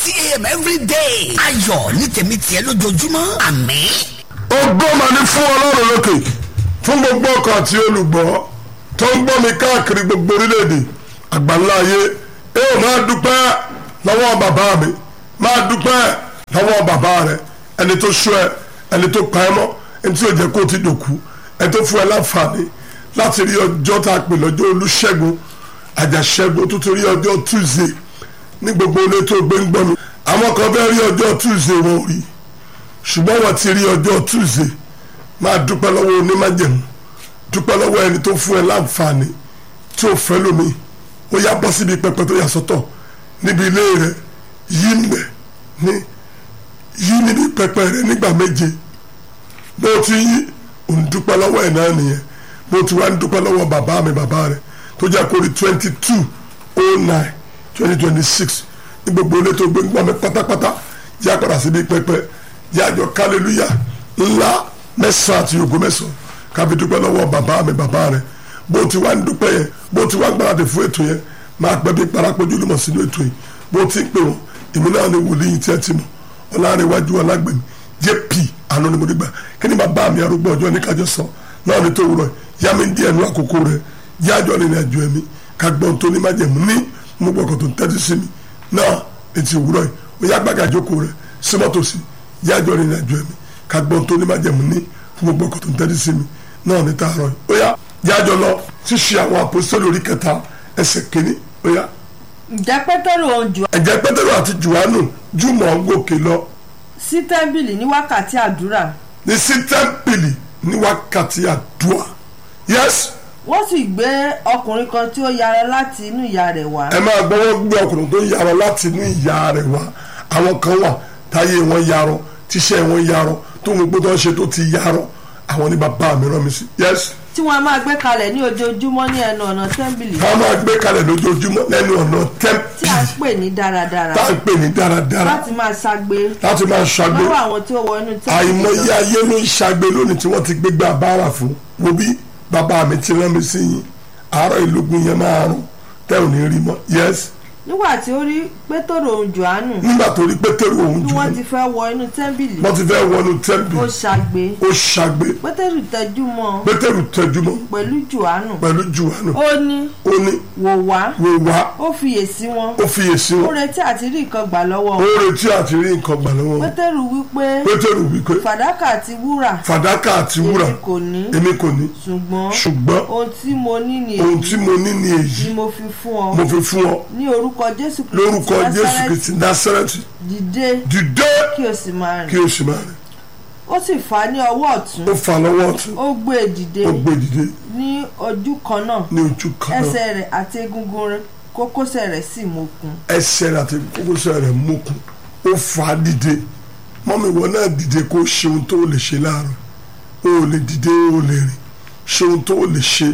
thirty a.m. every day. ayọ̀ ní tèmi tiẹ̀ lójoojúmọ́ àmín. ògo mà ní fún ọlọ́run lókè fún gbogbo ọkọ̀ àti olùgbọ́ tó ń gbọ́ mi káàkiri gbogbo orílẹ̀-èdè àgbáńlá ayé ẹ ò máa dúpẹ́ lọ́wọ́ bàbá mi máa dúpẹ́ lọ́wọ́ bàbá rẹ ẹni tó ṣọ́ ẹ ẹni tó pa ẹ mọ́ ẹni tí ò jẹ́ kó o ti dòkú ẹni tó fún ẹ láǹfààní láti rí ọjọ́ tá a pè lọ́jọ́ olúṣẹ́gun àjàṣẹ́gun tó ti rí ọjọ́ tuesday ní gbogbo ilé tó gbé ń gbọ́ mi àwọn kan fẹ́ rí ọjọ́ tuesday wọn ò rí ṣùgbọ́n wọ́n ti rí ọjọ́ tuesday máa dúpẹ́ lọ́wọ́ onímájẹ̀mú dúpẹ́ lọ́wọ́ ẹni tó fún ẹ láǹfààní tí ò fẹ́ lómi ó yá bọ́ síbi pẹpẹ tó yà sọ́tọ̀ níbi ilé rẹ yí nbẹ ní yí níbi pẹpẹ rẹ nígbà méje bó o ti yí òun dúpẹ́ lọ́wọ́ ẹ̀ náà nìyẹn bó o ti wá ń dúpẹ́ lọ́wọ́ bàbá mi bàbá rẹ tó jẹ́ kórìí twenty two oh nine twenty twenty six ní gbogbo ilé tó gbé ń gbọ́ mi pátápátá yá padà síbi pẹpẹ yá àjọ kálẹ́lúyà ńlá mẹ́sàn-án àti ògo mẹ́sàn-án káfí dúpẹ́ lọ́wọ́ bàbá mi bàbá rẹ bó ti wá ń dúpẹ́ yẹn bó ti wá gbáradì fún ètò yẹn máa pẹ́ bí parapọ̀jù lùmọ̀ sínú ètò yìí bó ti ń pè wọ́n èmi náà ni wòlíì tí ẹ ti mọ̀ ọ̀làrẹ̀wájú ọ̀làgbẹ̀mí jp àná ni mo dìgbà kí ni bàbá mi arúgbó ọjọ́ ní kájọ sọ náà ni tó wúrọ̀ yá mi díẹ̀ nú àkókò rẹ yájọ́ rìnrìn àjò ẹ̀mí ká gbọ́n tó ní májẹ̀mú ní mo gbọ́kọ̀ tó ń tẹ́tí sí mi náà ètí òwúrọ̀ yìí ó yá gbàgà jókòó rẹ símọ́tòsí yájọ́ rìnrìn àjò ẹ̀mí ká gbọ́n tó ní májẹ̀mú ní mo gbọ́kọ̀ tó ń tẹ́tí sí mi náà ní tààrọ̀ yìí ó yá yájọ́ lọ ṣíṣe àwọn àpòsílẹ̀ orí kẹta ẹsẹ̀ kínní ó yá ǹjẹ́ pétérù ohun jù ẹ̀jẹ̀ pétérù àti jùwánù jùmọ̀ ń gòkè lọ sí tẹ́ḿbìlì ní wákàtí àdúrà ní sí tẹ́ḿpìlì ní wákàtí àdúrà yẹ́sì wọ́n sì gbé ọkùnrin kan tí ó yára láti inú ìyá rẹ̀ wá ẹ máa gbọ́ wọ́n gbé ọkùnrin tó yarọ láti inú ìyá rẹ̀ wá àwọn kan wà táyé wọn yarọ tíṣẹ́ wọn yarọ tó ń gbọ́dọ̀ ṣe tó ti yarọ àwọn ní bàbá mi rán mi sí yẹ́sì tí wọ́n máa gbé kalẹ̀ ní ojoojúmọ́ ní ẹnu ọ̀nà tẹ́ḿbìlì wọ́n máa gbé kalẹ̀ lójoojúmọ́ lẹ́nu ọ̀nà tí a tẹ́ḿpìlì ń pè ní dáradára tá à ń pè ní dáradára láti máa ṣagbe láti máa ṣàgbé lọ́wọ́ àwọn tí ó wọ inú tẹ́ḿbìlì àìmọye lọ. ayé ló ń ṣàgbé lónìí tí wọ́n ti gbégbá bára fún wo bí bàbá mi ti rán mi sí yín àárọ̀ ìlógún yẹn máa rún tẹ́ ò ní rí mọ́ yes nígbà tí ó rí pétérù ohun jòhánù nígbà tó rí pétérù òun tí jù wọ́n ti fẹ́ wọ inú tẹ́ḿbìlì wọ́n ti fẹ́ wọnú ó tẹ́ḿpìlì ṣagbe ó ṣàgbé pétérù tẹjú mọ́ ọ pétérù tẹjúmọ́ pẹ̀lú jòhánù pẹ̀lú jùwánù ó ní ó ní wò wá wò wá ó fiyèsí wọn ó fiyèsí ó wọn retí àti rí nǹkan gbà lọ́wọ́ ó wọn retí àti rí nǹkan gbà lọ́wọ́ wọn pétérù wípé pétérù wípé fàdákà àti wúrà fàdákà àti wúrà èmi kò ní èmi kò ní ṣùgbọ́n ṣùgbọ́n ohun tí mo ní ni ohun èyí tí mo ní ni èyí ni mo fi fún ọ mo fi fún ọ ní orúkọ jésù kristi lórúkọ jésù Násárẹ́tì, kristi násárẹ́tì dìde dìde kí o sì máa kí rìn o sì máa rìn ó sì fà á ní ọwọ́ ọ̀tún ó fà lọ́wọ́ ọ̀tún ó gbé e dìde ó gbé dìde ní ojú kan náà ní ojú kan náà ẹsẹ̀ rẹ̀ àti egungun rẹ̀ kókósẹ̀ rẹ̀ sì mókun ẹsẹ̀ rẹ̀ àti kókósẹ̀ rẹ̀ mókun ó fà á dìde mọ́mi ìwọ náà dìde kó ṣe ohun tó lè ṣe láàárọ̀ o ò lè dìde o ò lè rìn ṣe ohun tó lè ṣe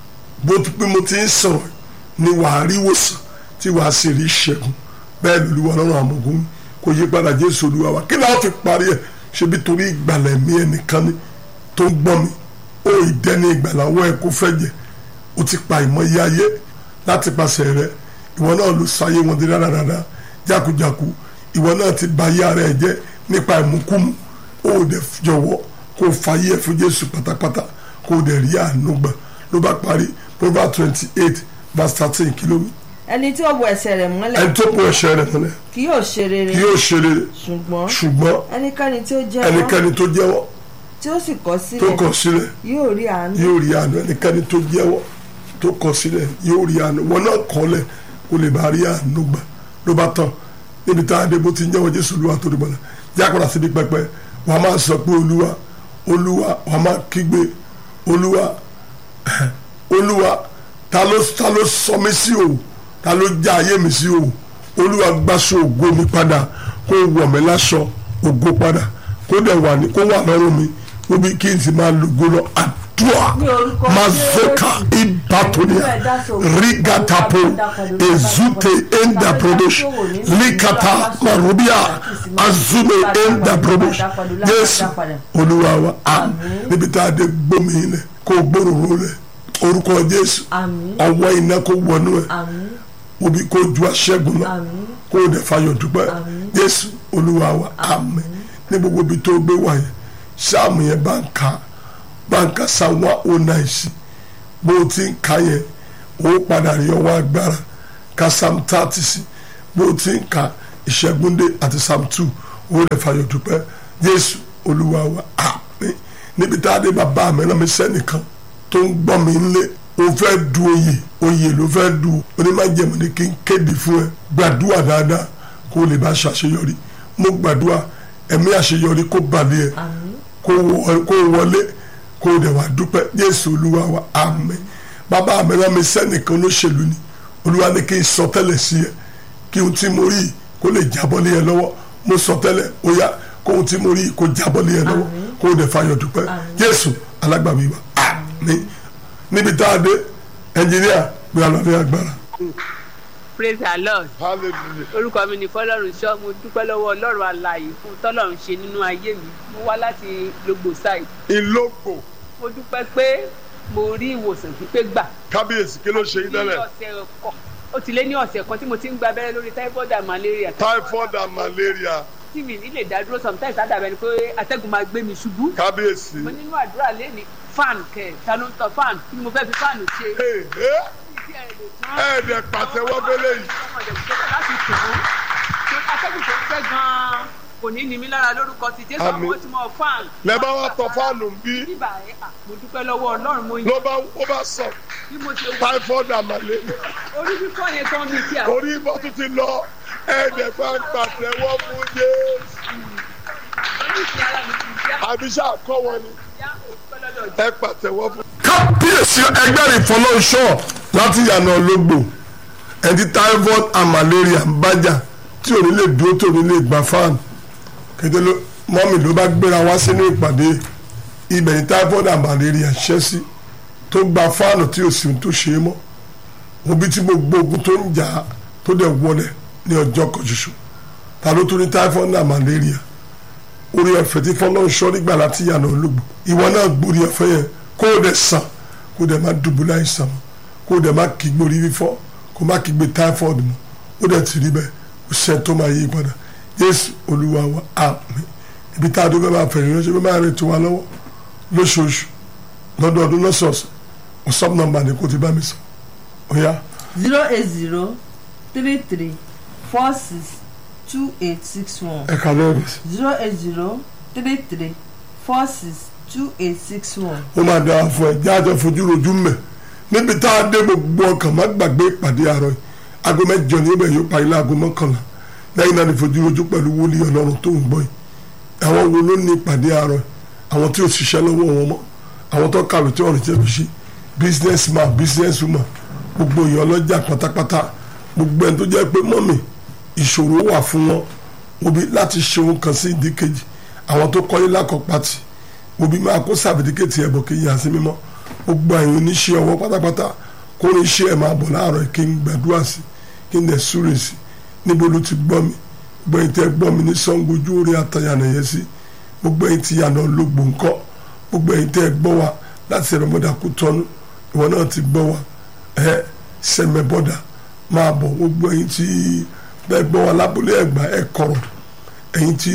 bó ti pé mo ti ń sọ̀rọ̀ ni wàá rí wòsàn tí wàá sì rí ìṣẹ́gun bẹ́ẹ̀ lóluwà lọ́rùn àmọ̀gún kò yí padà jésù olúwa wa kí ni a fi parí ẹ̀ ṣebí torí ìgbàlẹ̀ mi ẹnìkan ni tó ń gbọ́n mi ó ìdẹ́ni ìgbàláwọ́ ẹ̀ kó fẹ́ jẹ ó ti pa ìmọ̀ye ayé láti pàṣẹ rẹ ìwọ náà ló sáyé wọn di dáradára jákujàku ìwọ náà ti ba ayé ara ẹ jẹ nípa ìmúkúmu ó dẹ̀ jọ̀wọ́ kó o fàyè ẹ̀ fún jésù pátápátá kó o dẹ̀ rí àánú gbà ló bá parí proverbs twenty eight verse thirteen kìlómítà ẹni tí ó bo ẹsẹ̀ rẹ̀ mọ́lẹ̀ ẹni tó kó ẹ̀ṣẹ̀ rẹ̀ mọ́lẹ̀ kì yóò ṣe rere kí yóò ṣe rere ṣùgbọ́n ṣùgbọ́n ẹnikẹ́ni tí ó jẹ́wọ́ ẹnikẹ́ni tó jẹ́wọ́ tí ó sì kọ̀ tó sílẹ̀ kọ̀ sílẹ̀ yóò rí àánú yóò rí àánú ẹnikẹ́ni tó jẹ́wọ́ tó kọ̀ sílẹ̀ yóò rí àánú wọn náà kọ́lẹ̀ kó lè bá rí àánú gbà ló bá tán níbi tá a dé bó ti ń jẹ́wọ́ jésù olúwa tó dìbò náà jákòrò síbi pẹpẹ wà á máa sọ pé olúwa olúwa wà á máa kígbe olúwa olúwa ta ló ta ló sọ mí sí o ta ló já ayé mi sí o olúwa gbàsó ògo mi padà kó wọ̀ mí láṣọ ògo padà kó dẹ̀ wà ní kó wà lọ́rùn mi níbi kí n sì máa lògo lọ àdúrà Ní orúkọ mazoka ibatonia rigatapo ezute enda prodosh likata marubia azume enda prodosh Jésù olúwa wa àmín níbi tá a dé gbómi ilẹ̀ kó gbòòrò rẹ̀ orúkọ Jésù àmín ọwọ́ iná kó wọnú ẹ̀ àmín òbí kó ju aṣẹ́gun lọ Àmín. kó o dẹ̀ fayọ̀ dúpẹ́ jésù olúwa wa àmín ní gbogbo ibi tó gbé wà yẹn sáàmù yẹn bá ń ka bá ń ka sáwọn ó náà sí bó o ti ń ka yẹn ó padà rí ọwọ́ agbára ka sam thirty sí bó o ti ń ka ìṣẹ́gúndé àti sam two ó dẹ̀ fayọ̀ dúpẹ́ jésù olúwa wa àmín níbi tá a dé bàbá mi náà mi sẹ́nìkan tó ń gbọ́ mi ńlé o fẹ́ du oyè oyè ló fẹ́ du onímọ̀jẹ̀mọ̀ ni kí n kéde fún ẹ gbàdúrà dáadáa kó o lè bá ṣàṣeyọrí mo gbàdúrà ẹ̀mí àṣeyọrí kó balẹ̀ ẹ kó wọ- kó wọlé kó o dẹ̀ wá dúpẹ́ Jésù olúwa wa àmín bàbá mi náà mi sẹ́nìkan olóṣèlú ni olúwa ní kí n sọ tẹ́lẹ̀ sí ẹ kí ohun tí mo rí yìí kó lè jábọ́ lé ẹ lọ́wọ́ mo sọ tẹ́lẹ̀ ó yá kó ohun tí mo rí yìí kó jábọ́ lé ẹ lọ́wọ́ kó o dẹ̀ fayọ̀ dúpẹ́ Jésù alágbàwí wa àmín níbi tá a dé ẹnjìníà gbé alọ́lé agbára. praise the lord hallelujah. orúkọ mi ní fọlọ́run ṣọ́ mo dúpẹ́ lọ́wọ́ ọlọ́run alààyè fún tọ́lọ́run ṣe nínú ayé mi mo wá láti logbo side ìlógbò mo dúpẹ́ pé mo rí ìwòsàn pípé gbà kábíyèsí kí ló ṣe yín ní tẹ́lẹ̀ ọ̀sẹ̀ kan ó ti lé ní ọ̀sẹ̀ kan tí mo ti ń gba abẹ́rẹ́ lórí typhoid and malaria typhoid and malaria tí mi ní lè dá dúró sometimes àdàbẹ̀ ni pé atẹ́gùn máa gbé mi ṣubú kábíyèsí. mo nínú àdúrà lẹ́ni fan kẹ̀ ta ló ń tọ fan kí ni mo fẹ́ fi fan ṣe Hey, hey. ẹ̀ẹ́dẹ̀ pàtẹ́wọ́ fẹ́lẹ́ yìí. láti tù ú atẹ́gùn tó ń fẹ́ gan-an kò ní ní mi lára lórúkọ ti jésù Àmín. àwọn tí mo fan. lẹ bá wá tọ fáànù bí bíbà ẹ à, mo dúpẹ́ lọ́wọ́ ọlọ́run mo ló bá ó bá sọ bí mo ṣe wọ typhoid and malaria orí fífọ́ yẹn tán mi kí àwọn orí ibò tún ti lọ ẹ̀ẹ́dẹ̀ bá ń pàtẹ́wọ́ fún Jésù. oríṣi ara mi ti já àbíṣà kọ́ wọn ni já òdúpẹ́ lọ́dọ̀ jẹ́. ẹ pàtẹ́wọ́ fún. kábíyèsí ẹgbẹ́ ìfọlọ́ṣọ́ láti yànnà ológbò ẹni typhoid and malaria ń bájà tí ò ní lè dúró tí ò ní lè gbà fáànù kété ló mọ́mì ló bá gbéra wá sínú ìpàdé ibẹ̀ ní typhoid and malaria ṣẹ́ sí tó gba fáànù tí ò sì ń tó ṣe é mọ́ òbí tí gbogbo ogun tó ń jà á tó dẹ̀ wọlé ní ọjọ́ kan ṣoṣo ta ló tún ní typhoid and malaria orí ọ̀fẹ́ tí fọlọ́run sọ nígbà láti yànnà olóògbé ìwọ náà gbórí ọ̀fẹ́ yẹn kó o dẹ̀ sàn kó o dẹ̀ má dùbúlẹ̀ àìsàn mọ́ kó o dẹ̀ má kígbe orí fífọ́ kó o má kígbe typhoid mọ́ ó dẹ̀ ti rí bẹ́ẹ̀ ó ṣe tó máa yí padà Jésù Olúwa wa àmín ibi tá a dúpẹ́ máa fẹ̀rẹ̀ ránṣẹ́ bí máa rìn tó wa lọ́wọ́ lóṣooṣù lọ́dọọdún lọ́sọ̀ọ̀sẹ̀ WhatsApp number ni kò ti bá mi sọ ó yá zero eight zero three three four six two eight six one ẹ̀ka lẹ́rìí sí zero eight zero three three four six two eight six one. ó máa dára fún ẹ jáde fojú rojú mẹ níbi tá a dé gbogbo ọkàn má gbàgbé ìpàdé àárọ̀ yìí aago mẹ́jọ ní ibẹ̀ yóò parí láago mọ́kànlá lẹ́yìn náà ní fojú rojú pẹ̀lú wòlíì Ọlọ́run tó ń gbọ́ yìí àwọn wo ló ní ìpàdé àárọ̀ yìí àwọn tí ò ṣiṣẹ́ lọ́wọ́ wọn mọ́ àwọn tó kàwé tí ọ̀rìn jẹ́ fi ṣe business man business woman gbogbo èèyàn ọlọ́jà pátápátá gbogbo ẹni tó jẹ́ pé mọ́mì ìṣòro wà fún wọn òbí láti ṣe ohun kan sí ìdíkejì àwọn tó kọ́lé lákọ̀pátì òbí máa kó sàbìdíkètì ẹ̀bọ̀ kí yà sí mímọ́ gbogbo àyìn oníṣẹ́ ọwọ́ pátápátá kó ní iṣẹ́ ẹ̀ máa bọ̀ láàárọ̀ kí n gbàdúrà sí kí n dẹ̀ súre sí níbo ló ti gbọ́ mi gbogbo ẹ̀yin tẹ́ gbọ́ mi ní Ṣàngó ojú orí àtàyànà yẹn sí gbogbo ẹ̀yin tí yànà ológbò ńkọ́ gbogbo ẹ̀yin tẹ́ gbọ́ wa láti ẹ̀rọ mọ́dà kú tọ́nu ìwọ náà ti gbọ́ wa ẹ̀ sẹ́mẹ̀ bọ́dà máa bọ̀ gbogbo ẹ̀yin tí bẹ́ẹ̀ gbọ́ wa lábúlé ẹ̀gbá ẹ̀ kọ̀rọ̀ ẹ̀yin tí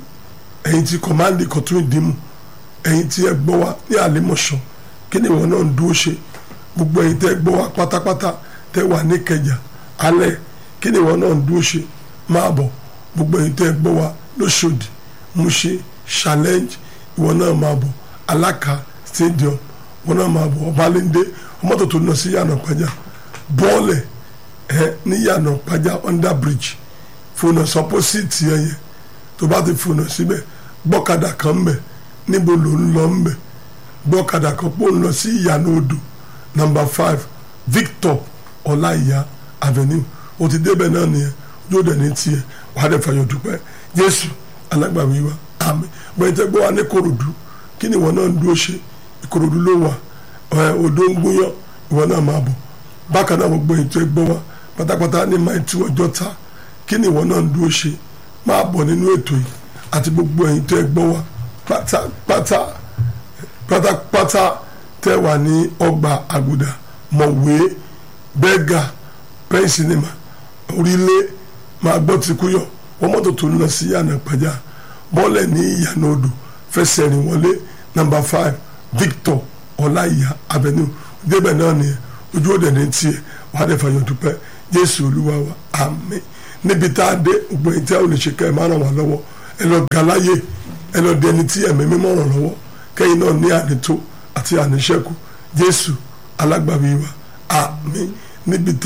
ẹ̀yin tí kọ̀mándì kọ̀tún ìdímù ẹ̀yin tí ẹ gbọ́ wa ní àlèmọ̀ṣọ́ kí ni ìwọ náà ń dúró ṣe gbogbo ẹ̀yin tẹ́ gbọ́ wa pátápátá tẹ́ wà ní kẹjà alẹ́ kí ni ìwọ náà ń dúró ṣe máa bọ̀ gbogbo ẹ̀yin tẹ́ gbọ́ wa lóṣòdì múṣe challenge ìwọ náà máa bọ̀ aláka stadium ìwọ náà máa bọ̀ ọbalẹ́ndé ọmọdé tó lọ sí yànnà pàjá bọ́ọ̀lẹ̀ ẹ ní yànnà pàjá under bridge fònà sọpọ́sìtì ẹ̀yẹ tó bá ti fònà síbẹ̀ gbọ́kadà kan ń bẹ̀ níbo ló ń lọ ń bẹ̀ gbọ́kadà kan pò ń lọ sí ìyànà odò number five Victor ọláìyá avenue o ti débẹ̀ náà nìyẹn yóò dẹ̀ ní tiẹ̀ wàá dẹ̀ fàyọ̀ dúpẹ́ Jésù alágbàwí wa àmín gbẹ̀yìn tẹ́ gbọ́ wa ní Kòròdú kí ni ìwọ náà ń dúró ṣe Ìkòròdú ló wà ẹ̀ odò ń gúnyán ìwọ náà máa bọ̀ bákan náà gbogbo ètò ẹgbọ́ wa pátápátá ní máa tú ọjọ́ ta kí ni ìwọ náà ń dúró ṣe máa bọ̀ nínú ètò yìí àti gbogbo ẹ̀yin tó ẹgbọ́ wa pátápátá pátápátá tẹ́ wà ní ọgbà àgùdà mọ̀wé bẹ́gà pẹ́ńsìnìmà orílẹ̀ máa gbọ́ ti kúyọ̀ wọ́n mọ́tò tó ń lọ sí yànnà pàjá bọ́ọ̀lẹ̀ ní ìyànà odò fẹsẹ̀ rìn wọlé nàmbà five Victor ọláìyá avenue débẹ̀ náà nìyẹn ojú òde ní tiẹ̀ wàá dẹ̀ fàyọ̀ dúpẹ́ Jésù Olúwa wa àmín níbi tá a dé gbogbo ẹ̀yìn tí a ò lè ṣe kẹ́ ẹ̀ máa ràn wá lọ́wọ́ ẹ lọ gàláyè ẹ lọ dẹni tí ẹ̀mí mímọ́ ràn lọ́wọ́ kẹ́yìn náà ní ànító àti àníṣẹ́kù Jésù alágbàwí wa àmín níbi tẹ́